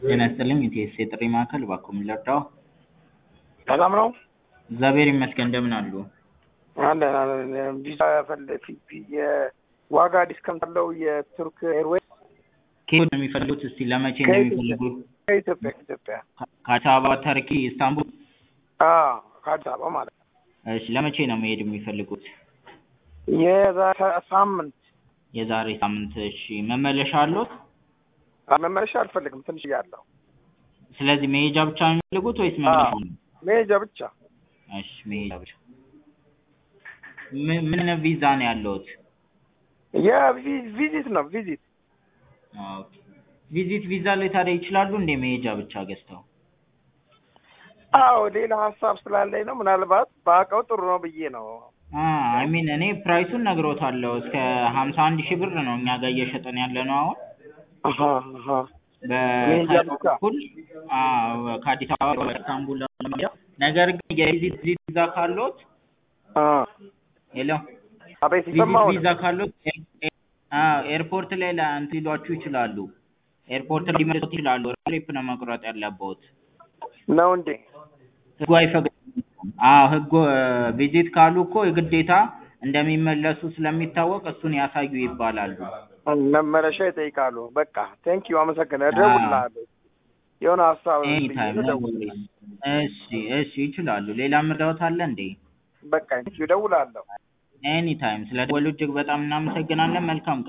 ጤና ይስጥልኝ የቲኤስሲ የጥሪ ማዕከል እባክዎ ምን ልርዳዎ? ሰላም ነው? እግዚአብሔር ይመስገን እንደምን አሉ? አለን አለን ቪዛ ፈለፊ የዋጋ ዲስካውንት አለው የቱርክ ኤርዌይስ ከየት ነው የሚፈልጉት? እስቲ ለመቼ ነው ከኢትዮጵያ የሚፈልጉት? ከኢትዮጵያ ከኢትዮጵያ ከአዲስ አበባ ተርኪ ኢስታንቡል? አዎ ከአዲስ አበባ ማለት ነው። እሺ ለመቼ ነው መሄድ የሚፈልጉት? የዛሬ ሳምንት የዛሬ ሳምንት እሺ መመለሻ አለዎት? መመለሻ አልፈልግም ትንሽ እያለሁ ስለዚህ መሄጃ ብቻ ነው የሚፈልጉት ወይስ መመለሻ ነው? መሄጃ ብቻ እሺ መሄጃ ብቻ ምን ምን አይነት ቪዛ ነው ያለዎት? የቪዚት ነው ቪዚት ኦኬ ቪዚት ቪዛ ላይ ታዲያ ይችላሉ እንዴ መሄጃ ብቻ ገዝተው? አዎ ሌላ ሀሳብ ስላለኝ ነው ምናልባት በአውቀው ጥሩ ነው ብዬ ነው አይ ሚን እኔ ፕራይሱን ነግሮታለሁ እስከ ሀምሳ አንድ ሺህ ብር ነው እኛ ጋር እየሸጠን ያለነው አሁን አሀ አሀ በካይሮ በኩል አዎ ከአዲስ አበባ ወደ ኢስታንቡል ለመሄድ ነገር ግን የቪዚት ቪዛ ካለዎት አ ሄሎ አቤት ቪዚት ይሰማው ቪዛ ካለዎት አዎ ኤርፖርት ላይ እንትን ሊሏችሁ ይችላሉ ኤርፖርት ሊመልሱት ይችላሉ ትሪፕ ነው መቁረጥ ያለብዎት ነው እንዴ? ህጉ አይፈቅድም አዎ ህጉ ቪዚት ካሉ እኮ የግዴታ እንደሚመለሱ ስለሚታወቅ እሱን ያሳዩ ይባላሉ መመለሻ ይጠይቃሉ። በቃ ቴንክ ዩ አመሰግናለሁ። እደውልልሃለሁ የሆነ ሀሳብ ኤኒ ብዬ ታይም ነው እደውልልሃለሁ። እሺ እሺ ይችላሉ ሌላ ምርዳዎት አለ እንዴ በቃ ቴንክ ዩ እደውልልሃለሁ። ኤኒ ታይም ስለ ደወሉ እጅግ በጣም እናመሰግናለን መልካም ቀን